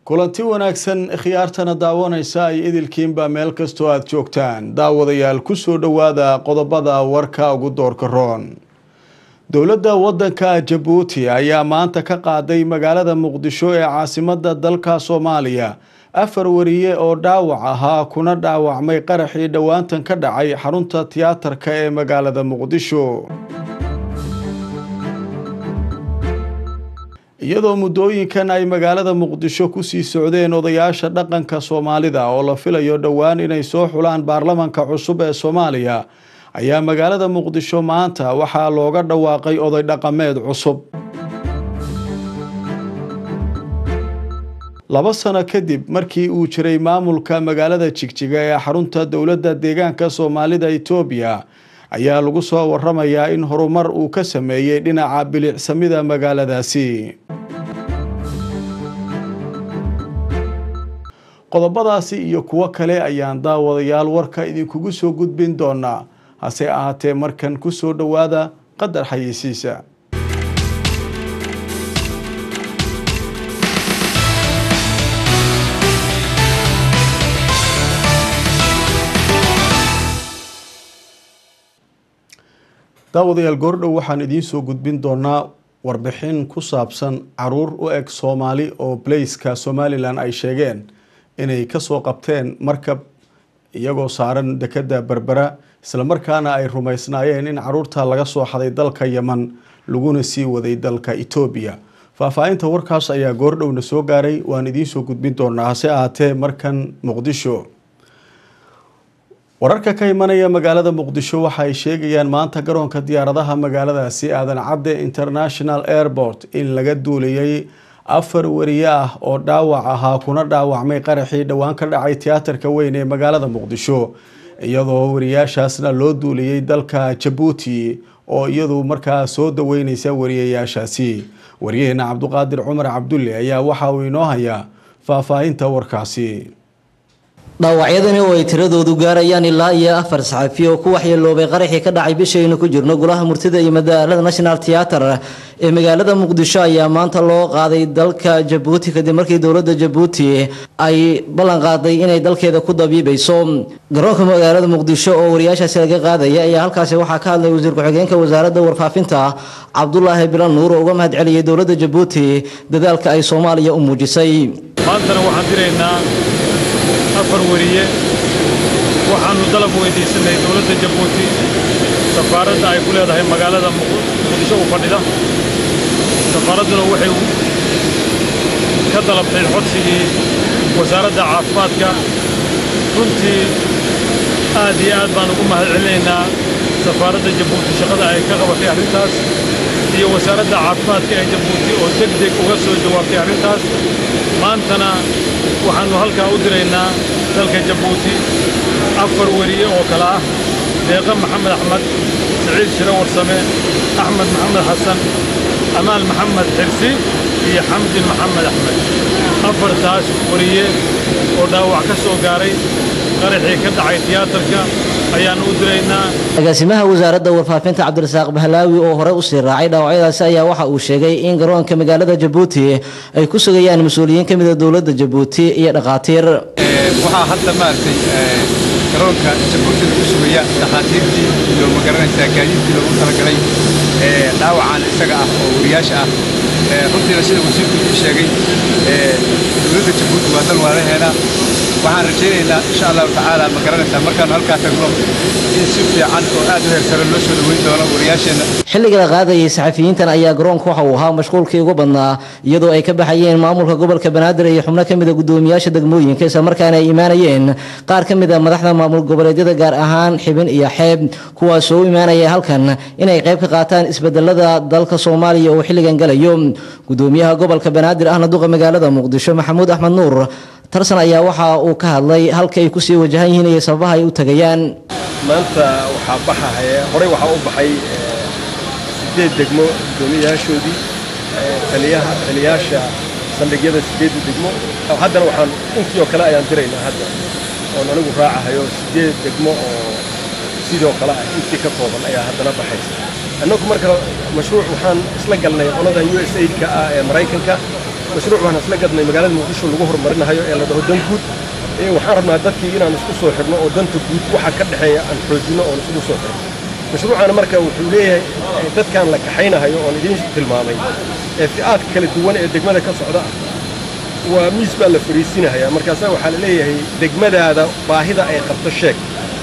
kulanti wanaagsan khiyaartana daawanaysa ay idilkiinba meel kastoo aada joogtaan daawadayaal kusoo dhowaada qodobada warka ugu doorka roon dowladda waddanka jabuuti ayaa maanta ka qaaday magaalada muqdisho ee caasimada dalka soomaaliya afar wariye oo dhaawac ahaa kuna dhaawacmay qaraxii dhowaantan ka dhacay xarunta tiyaatarka ee magaalada muqdisho iyadoo muddooyinkan ay magaalada muqdisho kusii socdeen odayaasha dhaqanka soomaalida oo la filayo dhowaan inay soo xulaan baarlamanka cusub ee soomaaliya ayaa magaalada muqdisho maanta waxaa looga dhawaaqay oday dhaqameed cusub laba sano kadib markii uu jiray maamulka magaalada jigjiga ee xarunta dowladda deegaanka soomaalida etoobiya ayaa lagu soo waramayaa in horumar uu ka sameeyey dhinaca bilicsamida magaaladaasi qodobadaasi iyo kuwo kale ayaan daawadayaal warka idinkugu soo gudbin doonaa hase ahaatee markan kusoo dhowaada qadar xayeysiisa daawadayaal goordhow waxaan idiin soo gudbin doonaa warbixin ku saabsan caruur u eg soomaali oo blaiska somalilan ay sheegeen inay kasoo qabteen markab iyagoo saaran dekeda berbera islamarkaana ay rumaysnaayeen in caruurta laga soo xaday dalka yeman laguna sii waday dalka etoobiya faahfaahinta warkaas ayaa goordhowna soo gaaray waan idiin soo gudbin doonaa hase ahaatee markan muqdisho wararka ka imanaya magaalada muqdisho waxa ay sheegayaan maanta garoonka diyaaradaha magaaladaasi aadan cadde international airport in laga duuliyey afar wariye ah oo dhaawac ahaa kuna dhaawacmay qaraxii dhowaan ka dhacay tiyaatarka weyn ee magaalada muqdisho iyadoo wariyaashaasna loo duuliyey dalka jabuuti oo iyadu markaa soo daweyneysa wariyayaashaasi wariyaheena cabduqaadir cumar cabdulle ayaa waxa uu inoo hayaa faahfaahinta warkaasi dhaawacyadani oo ay tiradoodu gaarayaan ilaa iyo afar saxafi oo ku waxyeeloobay qaraxii ka dhacay bishaynu ku jirno golaha murtida iyo madaalada national theater ee magaalada muqdisho ayaa maanta loo qaaday dalka jabuuti kadib markii dowladda jabuuti ay ballan qaaday inay dalkeeda ku dabiibayso garoonka magaalada muqdisho oo wariyaashaasi laga qaadaya ayaa halkaasi waxaa ka hadlay wasiir ku-xigeenka wasaaradda warfaafinta cabdulaahi bilan nuur oo uga mahad celiyay dowladda jabuuti dadaalka ay soomaaliya u muujisay maantana waxaan diraynaa afar wariye waxaannu dalab weydiisanay dowladda jabuuti safaaradda ay ku leedahay magaalada muqdisho u fadhida safaaradduna waxay ka dalabtay codsigii wasaaradda caafimaadka runtii aad iyo aad baan ugu mahad celinaynaa safaaradda jabuuti shaqada ay ka qabatay arrintaas iyo wasaaradda caafimaadka ee jabuuti oo deg deg uga soo jawaabtay arrintaas maantana waxaannu halkaa u diraynaa dalka jabuuti afar weriye oo kale ah deeqa maxamed axmed siciid shiro warsame axmed maxamed xasan amaal maxamed xirsi iyo xamdi maxamed axmed afartaas weriye oo dhaawac ka soo gaaray qaraxii ka dhacay tiyaatarka ayaannu u diraynaa agaasimaha wasaaradda warfaafinta cabdirasaaq bahlaawi oo hore usii raacay dhaawacyadaasi ayaa waxa uu sheegay in garoonka magaalada jabuuti ay ku sugayaan mas-uuliyiin ka mida dowladda jabuuti iyo dhakhaatiir waxaa hadda maaragtay garoonka jabuuti lagu sugaya dhakhaatiirtii iyo magaranaysaa gaadiidkii loogu talagalay dhaawacan isaga ah oo wariyaasha ah runtiina sida wasiirku ii sheegay dowladda jabuuti waa dal waalaheena waxaan rajaynaynaa insha allahu tacaala ma garanaysaa markaanu halkaa tagno in si fiican oo aad u heersare loo soo dhaweyn doono wariyaasheenna xilliga la qaadayay saxafiyiintan ayaa garoonka waxa uu ahaa mashquulkii ugu badnaa iyadoo ay ka baxayeen maamulka gobolka banaadir iyo xubno ka mida gudoomiyaasha degmooyinka islamarkaana ay imaanayeen qaar ka mida madaxda maamul goboleedyada gaar ahaan xibin iyo xeeb kuwaasoo u imaanaya halkan inay qayb ka qaataan isbedelada dalka soomaaliya oo xilligan galayo gudoomiyaha gobolka banaadir ahna duqa magaalada muqdisho maxamuud axmed nuur tarsan ayaa waxa uu ka hadlay halka ay kusii wajahan yihiin iyo sababaha ay u tagayaan maanta waxaa baxahaya horey waxaa u baxay sideed degmo gudoomiyayaashoodii taliyaha taliyaasha saldhigyada sideedda degmo haddana waxaan intii oo kale ayaan diraynaa hadda oon anigu raacahayo sideed degmo oo sidoo kale ah intii ka kooban ayaa haddana baxaysa annagu marka mashruuc waxaan isla galnay qolada u s aidka ah ee maraykanka mashruuc waan isla gadnay magaalada muqdisho lagu horumarinayo ee la dhaho dan guud waxaan rabnaa dadkii inaan isku soo xidhno oo danta guud waxa ka dhexeeya aan xoojinno oon isugu soo xidhno mashruucana marka wuxuu leeyahay dadkan la kaxaynahayo oon idiin tilmaamay ee fi'aadka kala duwan ee degmada ka socda ah waa miis baa la fariisinahayaa markaasa waxaa la leeyahay degmadaada baahida ay qabto sheeg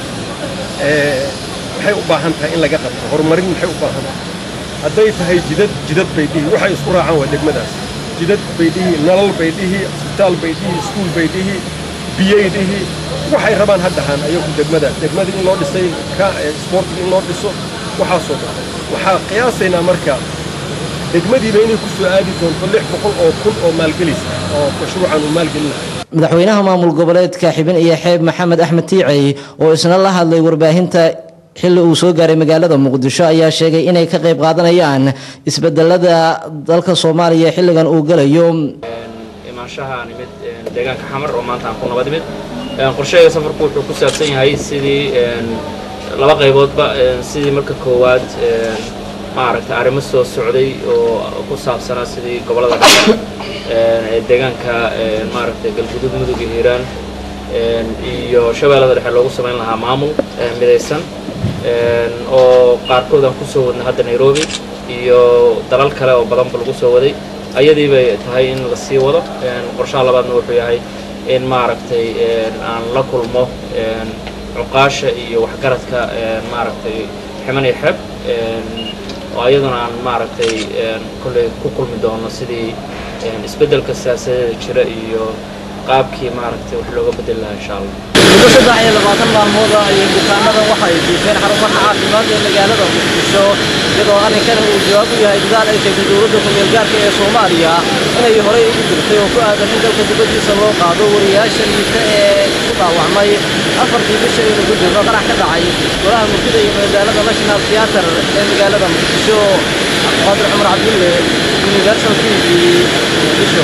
maxay u baahan tahay in laga qabto horumarin maxay u baahan tahay hadday tahay jidad jidad bay dhihi waxay isku raacaan waa degmadaas jidad bay dhihi nalal bay dhihi isbitaal bay dhihi iskuul bay dhihi biyay dhihi waxay rabaan haddahan ayagu degmadaas degmadii in loo dhisay ka isboortiga in loo dhiso waxaasoo dhan waxaa qiyaasaynaa marka degmadiiba inay ku soo aadi doonto lix boqol oo kun oo maalgelis oo mashruucan uu maalgelinayo madaxweynaha maamul goboleedka xibin iyo xeeb maxamed axmed tiicey oo isna la hadlay warbaahinta xilli uu soo gaaray magaalada muqdisho ayaa sheegay inay ka qayb qaadanayaan isbedelada dalka soomaaliya xilligan uu galayo imaanshaha nimid deegaanka xamar oo maanta aan ku nabad imid qorshahayga safarku wuxuu ku saabsan yahay sidii laba qayboodba sidii marka koowaad maaragtay arrimo soo socday oo ku saabsanaa sidii gobollada dhexe ee deegaanka maaragtay galgudud mudug iyo hiiraan iyo shabeellada dhexe loogu samayn lahaa maamul midaysan oo qaarkood aan kusoo wadnay hadda nairobi iyo dalal kale oo badanba lagu soo waday ayadii bay tahay in la sii wado qorshaha labaadna wuxuu yahay in maaragtay aan la kulmo cuqaasha iyo waxgaradka maaragtay ximan iyo xeeb oo ayaduna aan maaragtay kolley ku kulmi doono sidii isbeddelka siyaasadeeda jira iyo qaabkii maaragtay wax looga bedeli lahaa insha allah muddo saddex iyo labaatan maalmood ah ayay bukaanadan waxay diifeen xarumaha caafimaad ee magaalada muqdisho iyadoo arrinkani uu jawaab u yahay dadaal ay sheegtay dowladda ku-meelgaarka ee soomaaliya inay horey ugu jirtay oo ku aadan in dalka dibaddiisa loo qaado wariyaasha liita ee ku dhaawacmay afartii bisha ee lagu jirno qarax ka dhacay golaha murtida iyo magaalada national theatre ee magaalada muqdisho cabdiqaadir cumar cabdulle universal t v muqdisho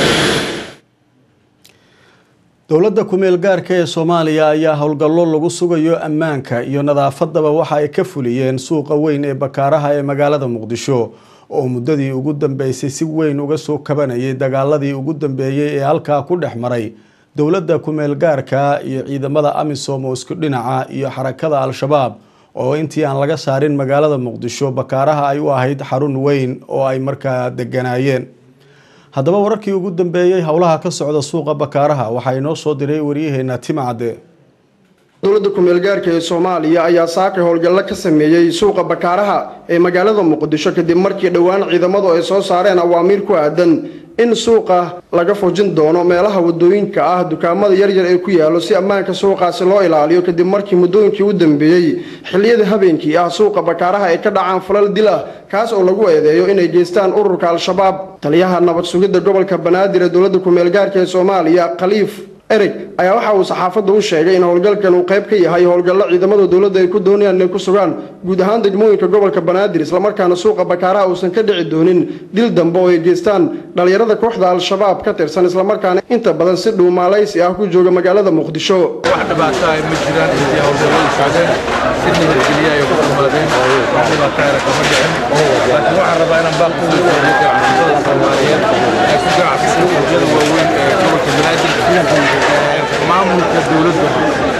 dowladda ku-meel gaarka ee soomaaliya ayaa howlgallo lagu sugayo ammaanka iyo nadaafadaba waxa ay ka fuliyeen suuqa weyn ee bakaaraha ee magaalada muqdisho oo muddadii ugu dambeysay si weyn uga soo kabanayay dagaaladii ugu dambeeyey ee halkaa ku dhex maray dowladda ku-meel gaarka iyo ciidamada amisom oo isku dhinaca iyo xarakada al-shabaab oo intii aan laga saarin magaalada muqdisho bakaaraha ay u ahayd xarun weyn oo ay markaa deganaayeen haddaba wararkii ugu dambeeyey howlaha ka socda suuqa bakaaraha waxaa inoo soo diray waryaheena timcadde dowladda ku-meel gaarka ee soomaaliya ayaa saakay howlgallo ka sameeyey suuqa bakaaraha ee magaalada muqdisho kadib markii dhowaan ciidamadu ay soo saareen awaamiir ku aadan in suuqa laga fujin doono meelaha wadooyinka ah dukaamada yaryar ee ku yaallo si ammaanka suuqaasi loo ilaaliyo kadib markii muddooyinkii u dambeeyey xilliyada habeenkii ah suuqa bakaaraha ay ka dhacaan falal dil ah kaas oo lagu eedeeyo inay geystaan ururka al-shabaab taliyaha nabad sugidda gobolka banaadir ee dowladda ku-meel gaarka ee soomaaliya khaliif ereg ayaa waxa uu saxaafadda u sheegay in howlgalkan uu qayb ka yahay howlgallo ciidamada dowladda ay ku doonayaan inay ku sugaan guud ahaan degmooyinka gobolka banaadir islamarkaana suuqa bakaaraha uusan ka dhici doonin dil dambe oo ay geystaan dhallinyarada kooxda al-shabaab ka tirsan islamarkaana inta badan si dhuumaalaysi ah ku jooga magaalada muqdisho wax dhibaato ah ma jiraan intii howlgalladu socdeen si nabadgelya ay ku kumaadeen wax dhibaato ahna kama dhicin laakiin waxaan rabaa inaan baal ugu sooyo ganacsatada soomaaliyeed ee ku ganacsada suuqyada waaweyn ee gobolka banaadir maamulka dowladda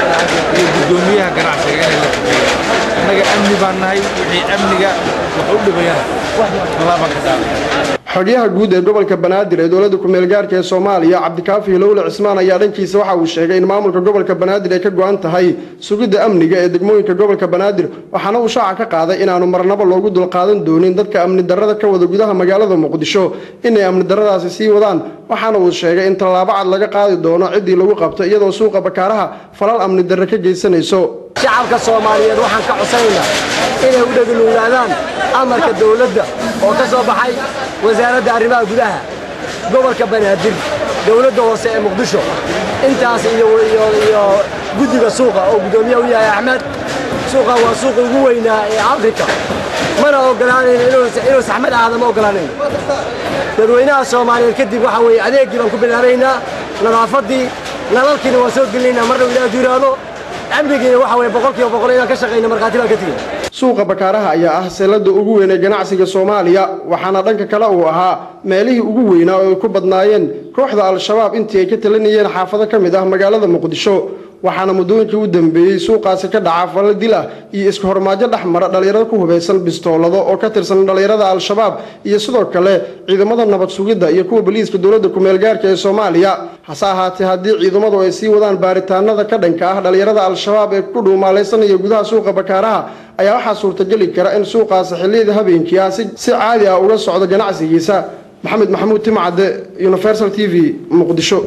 iyo guddoomiyaha ganacsiga inay la shaqeeyaan annaga amni baan nahay wixii amniga wax u dhibayana tallaabaan ka qaaday xogyaha guud ee gobolka banaadir ee dowladda ku-meel gaarka ee soomaaliya cabdikaafi hilowle cismaan ayaa dhankiisa waxa uu sheegay in maamulka gobolka banaadir ay ka go-an tahay sugidda amniga ee degmooyinka gobolka banaadir waxaana uu shaaca ka qaaday inaanu marnabo loogu dulqaadan doonin dadka amni darrada ka wada gudaha magaalada muqdisho inay amni darradaasi sii wadaan waxaana uu sheegay in tallaabo cad laga qaadi doono ciddii lagu qabto iyadoo suuqa bakaaraha falal amni darre ka geysanayso shacabka soomaaliyeed waxaan ka codsanaynaa inay u dhegluulaadaan amarka dowladda oo ka soo baxay wasaaradda arrimaha gudaha gobolka banaadir dowladda hoose ee muqdisho intaas iyo iyo guddiga suuqa oo guddoomiyaha u yahay axmed suuqa waa suuqa ugu weynaa ee afrika mana ogolaanayno inuu saxmad ahaada ma ogolaanayno dadweynaha soomaaliyeed kadib waxaa weeye adeeggii baan ku bilaabaynaa nadaafaddii nalalkiina waan soo gelinaynaa marna ilaaha duuraado amnigiina waxa weeye boqolkiiba boqol inaan ka shaqayno markhaati baan ka tegin suuqa bakaaraha ayaa ah seelada ugu weyn ee ganacsiga soomaaliya waxaana dhanka kale uu ahaa meelihii ugu weynaa oo ay ku badnaayeen kooxda al-shabaab intii ay ka talinayeen xaafado ka mid ah magaalada muqdisho waxaana muddooyinkii u dambeeyey suuqaasi ka dhaca fallo dil ah iyo iska hormaajo dhex mara dhallinyarada ku hubaysan bistoolado oo ka tirsan dhallinyarada al-shabaab iyo sidoo kale ciidamada nabad sugidda iyo kuwa boliiska dowladda ku-meel gaarka ee soomaaliya hase ahaatee haddii ciidamadu ay sii wadaan baaritaanada ka dhanka ah dhallinyarada al-shabaab ee ku dhuumaalaysanaya gudaha suuqa bakaaraha ayaa waxaa suurtageli kara in suuqaasi xilliyada habeenkii ah si caadi ah uga socdo ganacsigiisa maxamed maxamuud timcadde universal t v muqdisho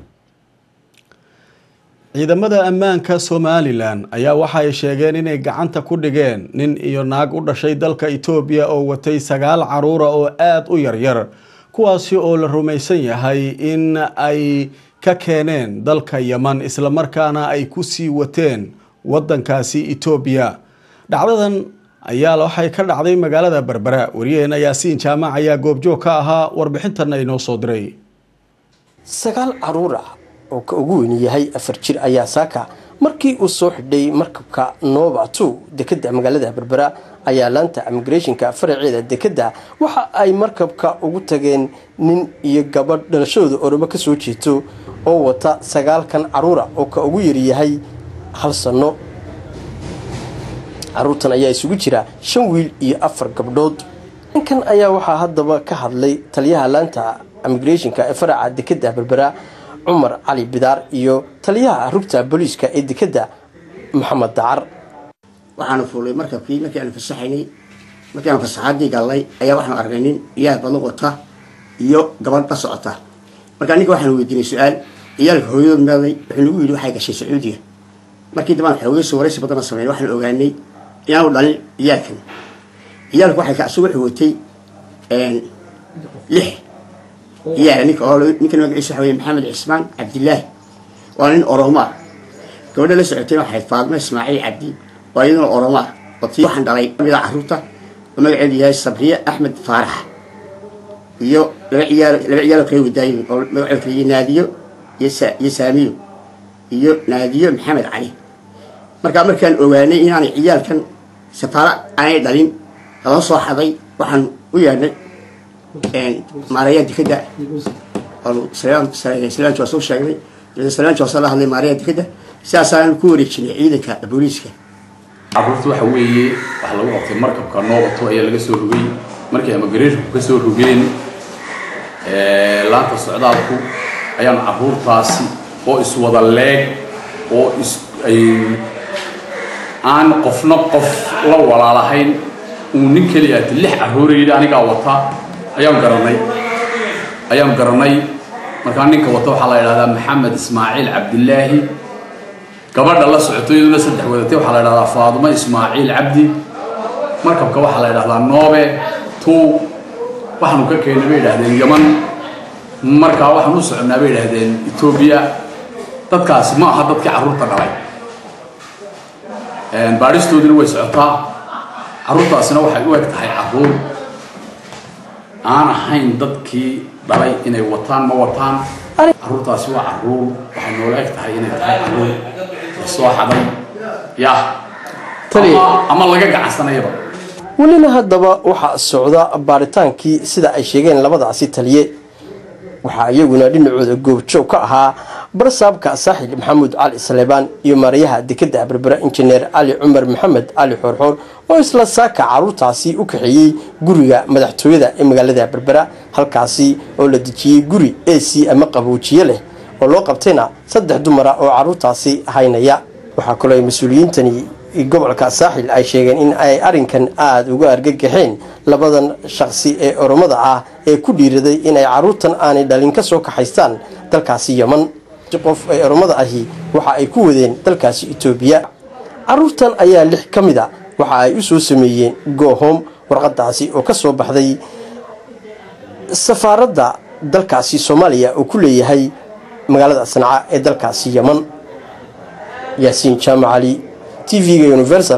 ciidamada ammaanka somalilan ayaa waxa ay sheegeen inay gacanta ku dhigeen nin iyo naag u dhashay dalka etoobiya oo watay sagaal caruura oo aada u yaryar kuwaasi oo la rumaysan yahay in ay ka keeneen dalka yeman islamarkaana ay ku sii wateen wadankaasi etoobiya dhacdadan ayaa waxay ka dhacday magaalada berbera wariyaheen yaasiin jaamac ayaa goobjoog ka ahaa warbixintanna inoo soo diray sagaal caruur ah oo ka ugu weyn yahay afar jir ayaa saaka markii uu soo xidhay markabka nova two dekeda magaalada berbera ayaa laanta immigrationka faraceeda dekeda waxa ay markabka ugu tageen nin iyo gabadh dhalashadooda orobo kasoo jeeto oo wata sagaalkan caruura oo ka ugu yaryahay hal sano caruurtan ayaa isugu jira shan wiil iyo afar gabdhood ninkan ayaa waxaa haddaba ka hadlay taliyaha laanta immigrationka ee faraca dekeda berbera cumar cali bidaar iyo taliyaha rugta booliiska ee dekeda maxamed dacar waxaanu fuulay markabkii markii aanu fasaxaynay markii aanu fasaxaadii gallay ayaa waxaanu aragnay nin iyaal badan wata iyo gabadh la socota markaa ninka waxaanu weydiinay su-aal iyaalka hooyadood meeday wuxuu nagu yidhi waxay gashay sacuudiga markii dambaan xoogayso waraysi badana sameyn waxaanu ogaanay inaanu dhalin iyaalkan iyaalku waxay ka asagu wuxuu watay lix iyaal ninka oo ninkan magaciisa waxa weye maxamed cismaan cabdilaahi waa nin oromo ah gabadha la socotayna waxay faadmo ismaaciil cabdi waa iyaduna oromo ah watii waxaan dhalay mida caruurta oo magaceedu yahay sabriye axmed faarax iyo laba ciyaal laba ciyaaloo kala wadaayin oo magacooda kala yihi naadiyo iyo sa iyo saamiyo iyo naadiyo maxamed cali markaa markaan ogaanay inaanay ciyaalkan safaaro aanay dhalin lala soo xaday waxaan u yeedhnay maarayaa dekeda salaanti waa soo sheegnay salaanti waa soo la hadlay maarayaa dekeda sidaasaan ku wareejinay ciidanka booliiska caruurta waxa weeye waxa lagu qabtay markabka noobato ayaa laga soo rogay markay immigrationku ka soo rogeen laanta socdaalku ayaanu caruurtaasi oo iswada leeg oo is ay aan qofna qof la walaalahayn uu nin keliya lix caruura yidhi anigaa wata ayaan garanay ayaan garanay markaa ninka wata waxaa la yidhahdaa maxamed ismaaciil cabdilaahi gabadha la socoto iyaduna saddex wadatay waxaa la yidhahdaa faadumo ismaaciil cabdi markabka waxaa la yidhahdaa noobe two waxaanu ka keennay bay yidhahdeen yaman markaa waxaan u soconnaa bay yidhahdeen etoobiya dadkaasi ma aha dadkii carruurta dhalay baadhistoodina way socotaa carruurtaasina waxay u eg tahay carruur aan ahayn dadkii dhalay inay wataan ma wataan carruurtaasi waa carruur waxay noola eg tahay inay tahay carruur la soo xaday ya ama laga gacansanayaba welina haddaba waxaa socda baaritaankii sida ay sheegeen labadaasi taliye waxaa iyaguna dhinacooda goobjoog ka ahaa barsaabka saaxil maxamuud cali saleebaan iyo maarayaha dekeda berbera injineer cali cumar maxamed cali xoorxoor oo isla saaka caruurtaasi u kaxeeyey guriga madaxtooyada ee magaalada berbera halkaasi oo la dejiyey guri ac ama qaboojiye leh oo loo qabtayna saddex dumara oo caruurtaasi haynaya waxaa kaloo ay mas-uuliyiintani gobolka saaxil ay sheegeen in ay arrinkan aada uga argagaxeen labadan shaqsi ee oromada ah ee ku dhiiraday inay caruurtan aanay dhalin ka soo kaxaystaan dalkaasi yeman qof ee oromada ahi waxa ay ku wadeen dalkaasi etoobiya caruurtan ayaa lix ka mid a waxa ay u soo sameeyeen goohom warqadaasi oo ka soo baxday safaaradda dalkaasi soomaaliya oo ku leeyahay magaalada sanca ee dalkaasi yeman yaasiin jaamac cali tv-ga universal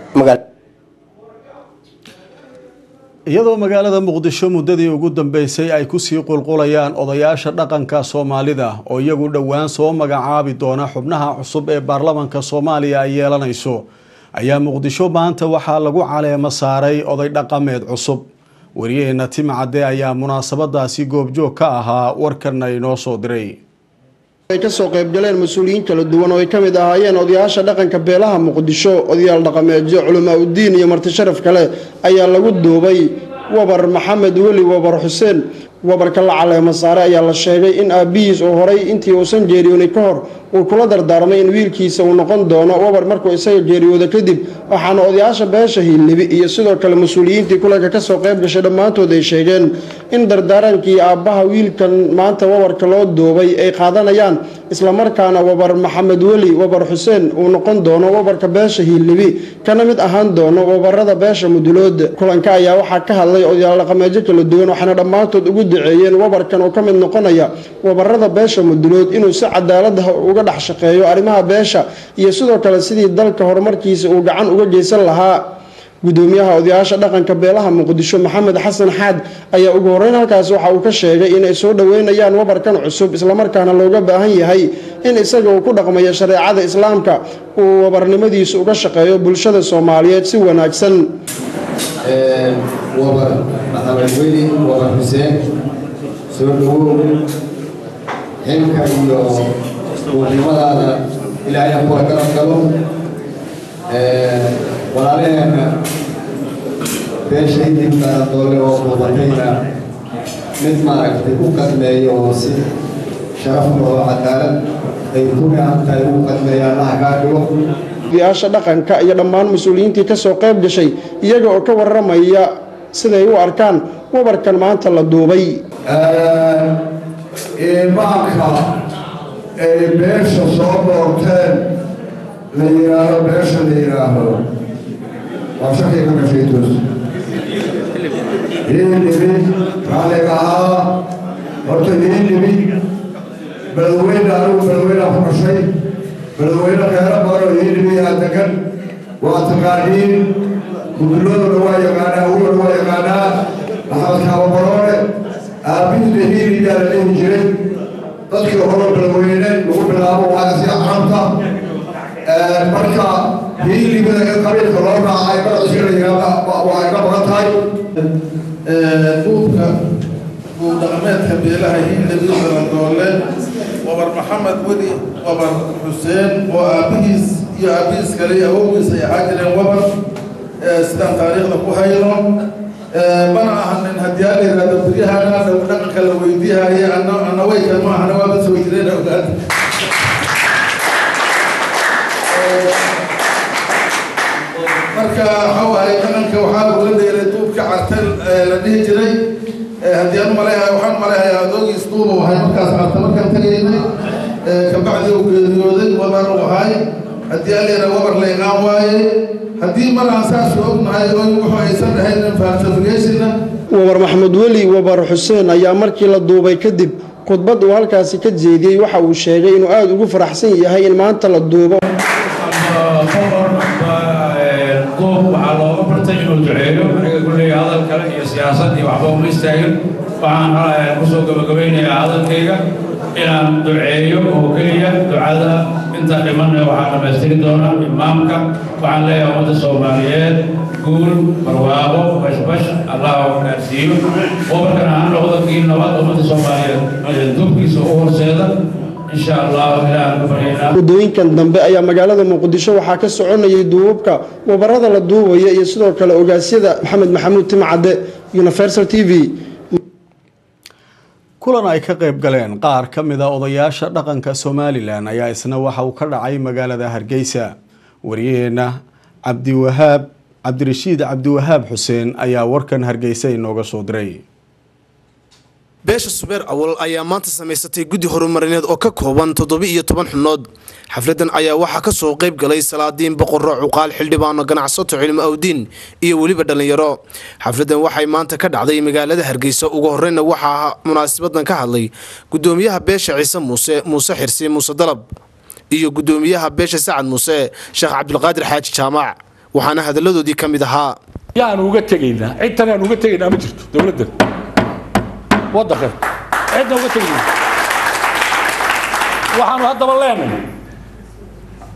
iyadoo magaalada muqdisho muddadii ugu dambeysay ay kusii qulqulayaan odayaasha dhaqanka soomaalida oo iyagu dhowaan soo magacaabi doona xubnaha cusub ee baarlamanka soomaaliya ay yeelanayso ayaa muqdisho maanta waxaa lagu caleemo saaray oday dhaqameed cusub wariyaheena timcadde ayaa munaasabadaasi goobjoog ka ahaa warkana inoo soo diray ay kasoo qaybgaleen mas-uuliyiin kala duwan oo ay ka mid ahaayeen odayaasha dhaqanka beelaha muqdisho odayaal dhaqameedyo culamaa uddiin iyo marti sharaf kale ayaa lagu duubay wabar maxamed weli wabar xuseen wabarka la caleemo saare ayaa la sheegay in aabbihiis uu horay intii uusan geeriyoonin ka hor uu kula dardaarmay in wiilkiisa uu noqon doono wabar markuu isaga geeriyooda kadib waxaana odayaasha beesha hiilibi iyo sidoo kale mas-uuliyiintii kulanka kasoo qayb gashay dhammaantood ay sheegeen in dardaarankii aabbaha wiilkan maanta wabarka loo duubay ay qaadanayaan islamarkaana wabar maxamed weli wabar xuseen uu noqon doono wabarka beesha hiilibi kana mid ahaan doono wabarada beesha mudulood kulanka ayaa waxaa ka hadlay odayaal dhaqameedyo kala duwan waxaana dhammaantood ugu duceeyeen wabarkan oo ka mid noqonaya wabarada beesha mudulood inuu si cadaalada uga dhex shaqeeyo arrimaha beesha iyo sidoo kale sidii dalka horumarkiisa uu gacan uga geysan lahaa gudoomiyaha odayaasha dhaqanka beelaha muqdisho maxamed xasan xaad ayaa ugu horeyn halkaas waxa uu ka sheegay inay soo dhoweynayaan wabarkan cusub islamarkaana looga baahan yahay in isaga uu ku dhaqmayo shareecada islaamka uu wabarnimadiisu uga shaqeeyo bulshada soomaaliyeed si wanaagsan wabar maxamed weli wabar xuseen soo dhawow xilka iyo duurnimadaada ilaahay ha kula garab galo walaalaheenna beesha idinkaana doole oo muuqatayna mid maaragtay u qadmeeyo oo si sharafna oo cadaalad ay ku gacan tahay ugu qadmeeya allaha kaa dhigo odayaasha dhaqanka iyo dhammaan mas-uuliyiintii kasoo qayb gashay iyaga oo ka waramaya siday u arkaan wabarkan maanta la duubay imaanka ay beesha soo doorteen la yidhaaho beesha la yidhaaho waa shakii ka gashay toos hiilibi raalliga ahaa horta hiilibi beledweyne anigu beledweynea ku gashay beledweyne reero badan oo hiilibiyaa degan waa taqaaniin gudulladuna waa yaqaanaa awgana waa yaqaanaa maxamed kaababaroole aabbihida hiilibiyaa la dhihi jiray dadkii hore beledweyne lagu bilaabo waagasi carabta marka hiilibida in qabiilka loo raacay magaciisa la yidhaahda waa iga badan tahay duubka duub dhaqameedka beelaha hiilibi balandoole wabar maxamed weli wabar xuseen oo aabbihiis iyo aabbihiis kale iyo awowgiis ay ahaa jireen wabar sidaan taariikhda ku hayno mana ahanin haddii aa la yidhahdo beryahana dhaqanka la weydiihaya ana weyka ma ahana waaba soo jireen ogaad marka waxa waaye dhaqanka waxaa lagula dheelay duubka cartel la dhihi jiray haddii aan maleeyahay waxaan maleeyahay adoogiis duuba wahay markaas carta markaan tagaynay kabacdi uu geeriyooday wabar uu ahay haddii aan leeyahay wabar la iqaan waaye haddii mar aan saas ognahay oo wuxuu aysan ahayn falsificationka wabar maxamed weli wabar xuseen ayaa markii la duubay kadib khudbad uu halkaasi ka jeediyey waxa uu sheegay inuu aada ugu faraxsan yahay in maanta la duubo goob waxaa looga bartay inuu duceeyo aniga kuleeya hadal kale iyo siyaasad iyo waxba uma istaagin waxaan kusoo gabagabaynayaa hadalkayga inaan duceeyo oo keliya ducada inta dhimanna waxaa dhammaystiri doona imaamka waxaan leeyahay ummadda soomaaliyeed guul barwaaqo bashbash allah gaarsiiyo wabarkan ahaan noqdo kii nabad ummadda soomaaliyeed dubkiisa u horseeda insha allah ilaahan ku baryaynaa waddooyinkan dambe ayaa magaalada muqdisho waxaa ka soconayay duubabka wabarada la duubaya iyo sidoo kale ogaasyada maxamed maxamuud timcadde universal t v kulan ay ka qayb galeen qaar ka mid a odayaasha dhaqanka somalilan ayaa isna waxa uu ka dhacay magaalada hargeysa waryaheena cabdiwahaab cabdirashiid cabdiwahaab xuseen ayaa warkan hargeysa inooga soo diray beesha subeer awal ayaa maanta samaysatay guddi horumarineed oo ka kooban toddoba-iyo toban xubnood xafladan ayaa waxaa ka soo qayb galay salaadiin boqorro cuqaal xildhibaano ganacsato cilmo awdiin iyo weliba dhallinyaro xafladan waxay maanta ka dhacday magaalada hargeysa ugu horeyna waxaa munaasabadan ka hadlay gudoomiyaha beesha ciise muuse muuse xirsi muuse dalab iyo gudoomiyaha beesha sacad muuse sheekh cabdulqaadir xaaji jaamac waxaana hadalladoodii ka mid ahaa yaanu uga tegaynaa cid tan aan uga tegaynaa ma jirto dowladdan waddanka cidna uga tegayna waxaanu haddaba leenahay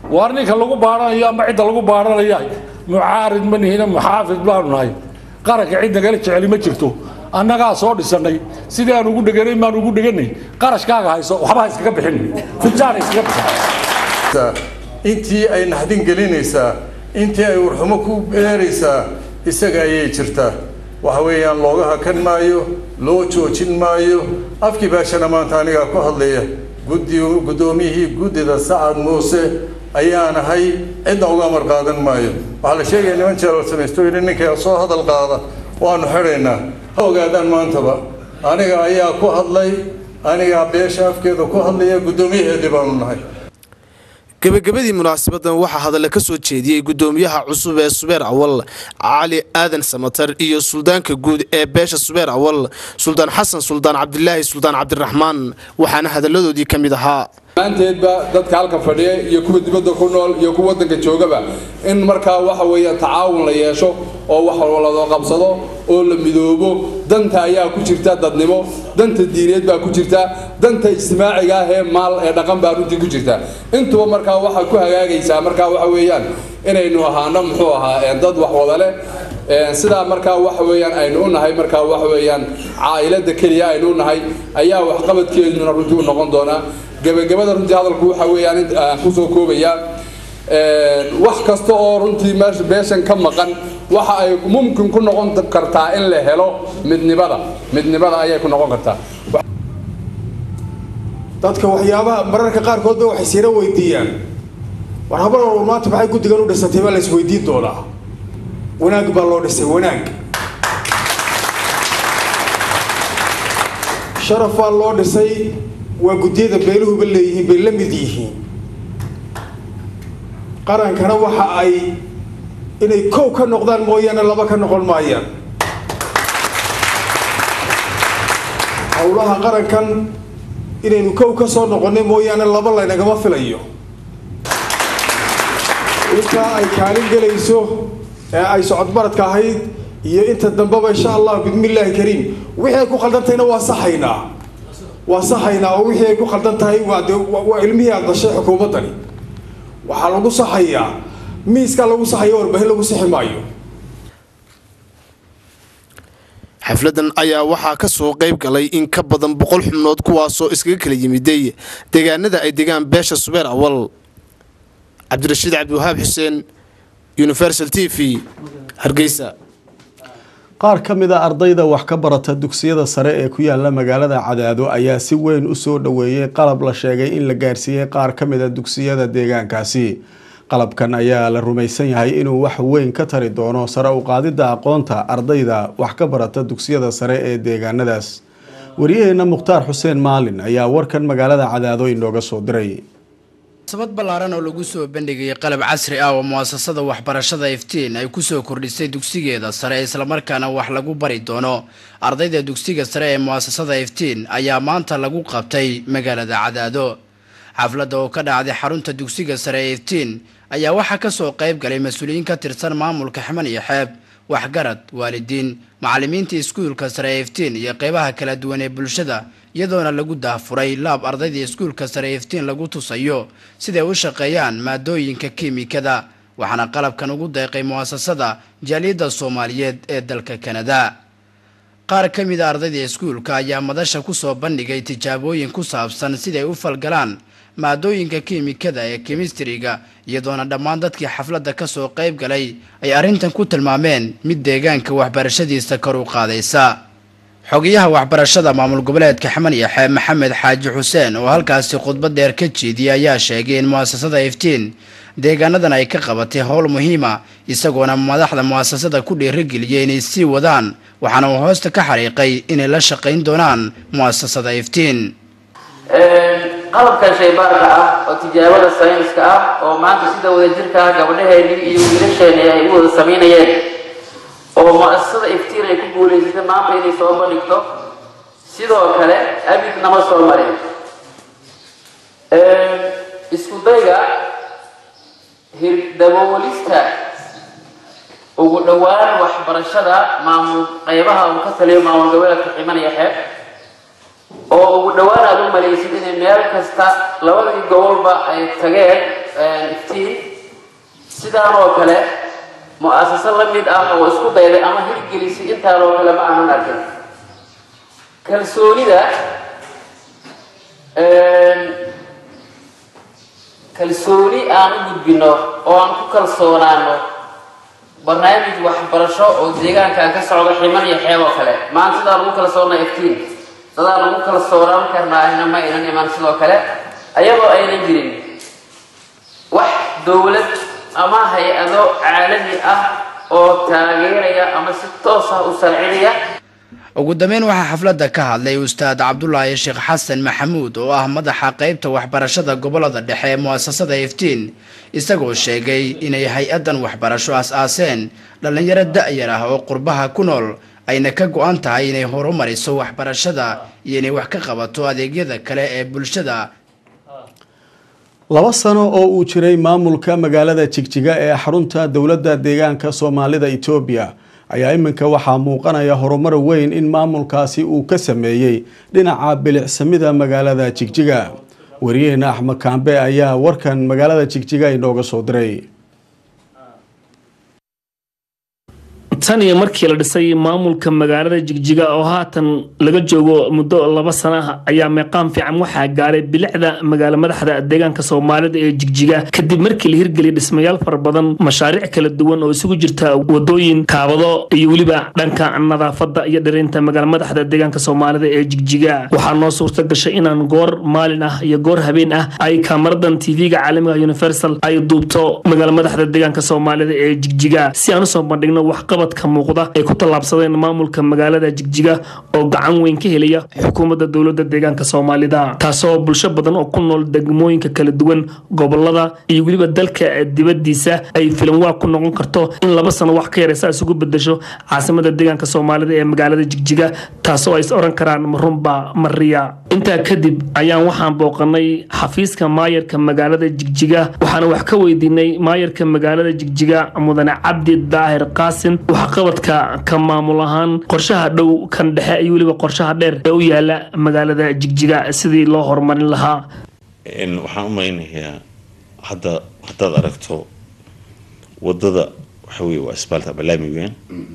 waar ninka lagu baaranayo ama cidda lagu baaranaya mucaarid ma nihina muxaafid baanu nahay qaranka cid nagala jeceli ma jirto annagaa soo dhisannay sidii aan ugu dheganay maan ugu dheganay qarashkaaga hayso waxba ha iskaga bixin fujaan iskaga bixin intii ay naxdin gelinaysaa intii ay warxumo ku beeraysaa isaga ayay jirtaa waxa weeyaan looga hakan maayo loo joojin maayo afkii baashana maanta anigaa ku hadlaya guddi guddoomiyihii guddida sacad muuse ayaan ahay cidna uga amar qaadan maayo waxaa la sheegaya niman jeelal samaysto yidhi ninka soo hadal qaada waanu xidhaynaa ha ogaadaan maantaba aniga ayaa ku hadlay anigaa beesha afkeeda ku hadlaya guddoomiyaheedii baanu nahay gebagabadii munaasabadan waxaa hadalla ka soo jeediyey guddoomiyaha cusub ee subeer awal cali aadan samatar iyo suldaanka guud ee beesha subeer awal suldaan xasan suldaan cabdilaahi suldaan cabdiraxmaan waxaana hadalladoodii ka mid ahaa maanteedba dadka halka fadhiya iyo kuwa dibadda ku nool iyo kuwa waddanka joogaba in markaa waxa weeye tacaawun la yeesho oo wax lado qabsado oo la midoobo danta ayaa ku jirta dadnimo danta diineed baa ku jirta danta ijtimaaciga ah ee maal ee dhaqan baa runtii ku jirta intuba markaa waxay ku hagaagaysaa markaa waxa weeyaan inaynu ahaano muxuu ahaa dad wax wada leh sidaa markaa waxa weeyaan aynu u nahay markaa waxa weeyaan caa'ilada keliya aynu u nahay ayaa waxqabadkeeduna runtii u noqon doonaa gebagabada runtii hadalku waxa weeyaan aan kusoo koobayaa wax kasta oo runtii meesha beeshan ka maqan waxa ay mumkin ku noqon kartaa in la helo midnimada midnimada ayay ku noqon kartaa dadka waxyaabaha mararka qaarkoodba waxay siira weydiiyaan war habar walba maanta maxay guddigan u dhisatay baa la isweydiin doonaa wanaag baa loo dhisay wanaag sharaf baa loo dhisay waa guddiyada beeluhuba leeyihiin bay la mid yihiin qarankana waxa ay inay kow ka noqdaan mooyaane laba ka noqon maayaan howlaha qarankan inaynu kow ka soo noqonnay mooyaane laba laynagama filayo intaa ay kaalin gelayso ee ay socodbaradka ahayd iyo inta dambeba insha allah bismillaahi kariim wixii ay ku khaldantayna waa saxaynaa waa saxaynaa oo wixii ay ku khaldan tahay waa de waa ilmihii aad dashay xukuumaddani waxaa lagu saxayaa miiskaa lagu saxaya warbaahin lagu sixi maayo xafladan ayaa waxaa ka soo qayb galay in ka badan boqol xubnood kuwaasoo iskaga kala yimiday deegaanada ay degaan beesha subeer awal cabdirashiid cabdiwahaab xuseen universal t v hargeysa qaar ka mid a ardayda wax ka barata dugsiyada sare ee ku yaala magaalada cadaado ayaa si weyn u soo dhoweeyey qalab la sheegay in la gaarsiiyey qaar ka mid a dugsiyada deegaankaasi qalabkan ayaa la rumaysan yahay inuu wax weyn ka tari doono sare u qaadidda aqoonta ardayda wax ka barata dugsiyada sare ee deegaanadaas waryaheena mukhtaar xuseen maalin ayaa warkan magaalada cadaado inooga soo diray sabad ballaaran oo lagu soo bandhigayay qalab casri ah oo muasasada waxbarashada iftiin ay kusoo kordhisay dugsigeeda sare islamarkaana wax lagu bari doono ardayda dugsiga sare ee muasasada iftiin ayaa maanta lagu qabtay magaalada cadaado xafladda oo ka dhacday xarunta dugsiga sare ee iftiin ayaa waxaa kasoo qayb galay mas-uuliyiin ka tirsan maamulka ximan iyo xeeb waxgarad waalidiin macallimiinta iskuulka sare ee iftiin iyo qeybaha kala duwan ee bulshada iyadoona lagu daafuray laab ardayda iskuulka sare ee iftiin lagu tusayo siday u shaqeeyaan maadooyinka kiimikada waxaana qalabkan ugu deeqay mu'asasada jaaliyadda soomaaliyeed ee dalka kanada qaar ka mid a ardayda iskuulka ayaa madasha kusoo bandhigay tijaabooyin ku saabsan siday u falgalaan maadooyinka kiimikada ee kemistriga iyadoona dhammaan dadkii xafladda kasoo qayb galay ay arrintan ku tilmaameen mid deegaanka waxbarashadiisa kor u qaadaysa xogayaha waxbarashada maamul goboleedka xaman iyo xeeb maxamed xaaji xuseen oo halkaasi khudbad dheer ka jeediyey ayaa sheegay in mu'asasada iftiin deegaanadan ay ka qabatay howl muhiima isagoona madaxda mu'asasada ku dhiirigeliyay inay sii wadaan waxaana uu hoosta ka xariiqay inay la shaqayn doonaan mu'asasada iftiin qalabkan shaybaarka ah oo tijaabada sayniska ah oo maanta sida wadajirka ah gabdhaheennii iyo wiilasheeni ay u wada samaynayeen oo mu'asasada iftiin ay ku guulaysatay maanta inay soo bandhigto sidoo kale abid nama soo marin isku dayga hirdaboolista ugu dhowaan waxbarashada maamul qaybaha uu ka taliyo maamul goboleedka ximan iyo xeeb oo ugu dhowaan aad u malaysid inay meel kasta labadii gobolba ay tageen iftiin sidaan oo kale mu-asaso la mid ah oo isku dayday ama hirgelisay intaan oo kale ma aanan arkin kalsoonida kalsooni aan u gudbino oo aan ku kalsoonaano barnaamij waxbarasho oo deegaankan ka socda ximan iyo xeeb oo kale maanta sidaan ugu kalsoonnaa iftiin dadaan ugu kalsoonaan karnaahina ma aynan iman sidoo kale ayadoo aynan jirin wax dowlad ama hay-ado caalami ah oo taageeraya ama si toos ah u sarcinaya ugu dambeyn waxaa xafladda ka hadlay ustaad cabdulaahi sheekh xasan maxamuud oo ah madaxa qeybta waxbarashada gobolada dhexe ee mu'asasada iftiin isagoo sheegay inay hay-addan waxbarasho as-aaseen dhallinyaro da-yar ah oo qurbaha ku nool ayna ka go-an tahay inay horumariso waxbarashada iyo inay wax ka qabato adeegyada kale ee bulshada laba sano oo uu jiray maamulka magaalada jigjiga ee xarunta dowladda deegaanka soomaalida etoobiya ayaa iminka waxaa muuqanaya horumar weyn in maamulkaasi uu ka sameeyey dhinaca bilicsamida magaalada jigjiga wariyaheena axmed kaambe ayaa warkan magaalada jigjiga inooga soo diray tan iyo markii la dhisay maamulka magaalada jigjiga oo haatan laga joogo muddo laba sana ah ayaa meeqaam fiican waxaa gaaray bilicda magaalo madaxda deegaanka soomaalida ee jigjiga kadib markii la hirgeliyay dhismayaal fara badan mashaariic kala duwan oo isugu jirta wadooyin kaabado iyo weliba dhanka nadaafada iyo dhirinta magaalo madaxda deegaanka soomaalida ee jigjiga waxaa noo suurta gashay inaan goor maalin ah iyo goor habeen ah ay kaamaradan tv-ga caalamiga universal ay duubto magaalo madaxda deegaanka soomaalida ee jigjiga si aan usoo bandhigno waxqabad ka muuqda ay ku tallaabsadeen maamulka magaalada jigjiga oo gacan weyn ka helaya xukuumadda dowladda deegaanka soomaalida taasoo bulsho badan oo ku nool degmooyinka kala duwan gobolada iyo weliba dalka dibadiisa ay filan waa ku noqon karto in laba sano wax ka yaraysa isugu bedesho caasimada deegaanka soomaalida ee magaalada jigjiga taasoo ay is oran karaan marunba mariya intaa kadib ayaan waxaan booqanay xafiiska maayarka magaalada jigjiga waxaana wax ka weydiinay maayarka magaalada jigjiga mudane cabdi daahir qaasin waxqabadka ka maamul ahaan qorshaha dhow kan dhexe iyo weliba qorshaha dheer ee u yaala magaalada jigjiga sidii loo horumarin lahaa waxaan u malaynayaa hadda haddaad aragto wadada waxa weye waa asbaalta balaami weyaan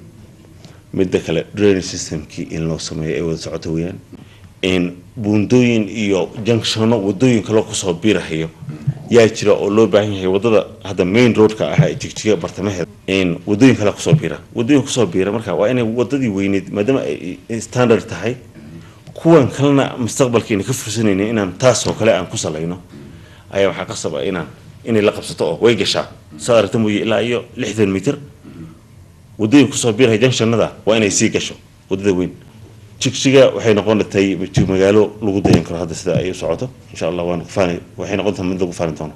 midda kale drainage systemkii in loo sameeyo ay wada socoto weyaan in buundooyin iyo junctiono wadooyin kaloo kusoo biirahayo yaa jira oo loo baahan yahay wadada hadda main roadka ah ee jigjiga bartamaheeda in wadooyin kale kusoo biira wadooyin kusoo biira marka waa inay wadadii weyneed maadaama ay standard tahay kuwan kalena mustaqbalkeena ka fursanayna inaan taas oo kale aan ku salayno ayaa waxaa qasaba inaan inay la qabsato oo way gashaa saad aragta mooye ilaa iyo lixdan mitir wadooyin kusoo biiraya junctionada waa inay sii gasho wadada weyn jigjiga waxay noqon datay magaalo lagu dayan karo hadda sida ay u socoto insha allah waan kufaani waxay noqon tahay mid lagu faani doono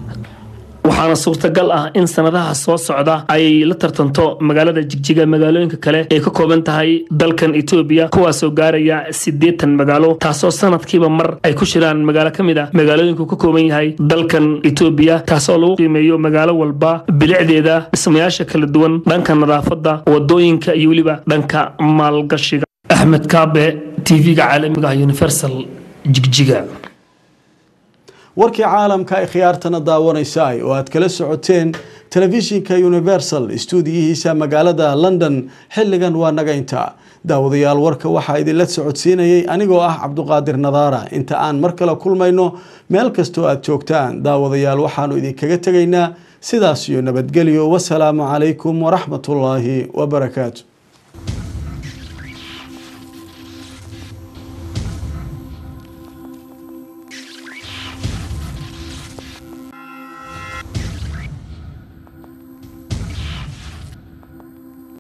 waxaana suurtagal ah in sanadaha soo socda ay la tartanto magaalada jigjiga magaalooyinka kale ay ka kooban tahay dalkan etoobiya kuwaasoo gaaraya siddeetan magaalo taasoo sanadkiiba mar ay ku shiraan magaalo ka mid ah magaalooyinku ka kooban yahay dalkan etoobiya taasoo lagu qiimeeyo magaalo walba bilicdeeda dhismayaasha kala duwan dhanka nadaafadda wadooyinka iyo weliba dhanka maalgashiga axmed kaabe tv-ga caalamiga ah universal jigjiga warkii caalamka ay khiyaartana daawanaysaay oo aad kala socoteen telefishinka universal stuudiyihiisa magaalada london xilligan waa nagaynta daawadayaal warka waxaa idinla socodsiinayay anigoo ah cabduqaadir nadaara inta aan mar kale kulmayno meel kastoo aad joogtaan daawadayaal waxaanu idinkaga tegaynaa sidaas iyo nabadgelyo wasalaamu calaykum waraxmatullaahi wabarakaatu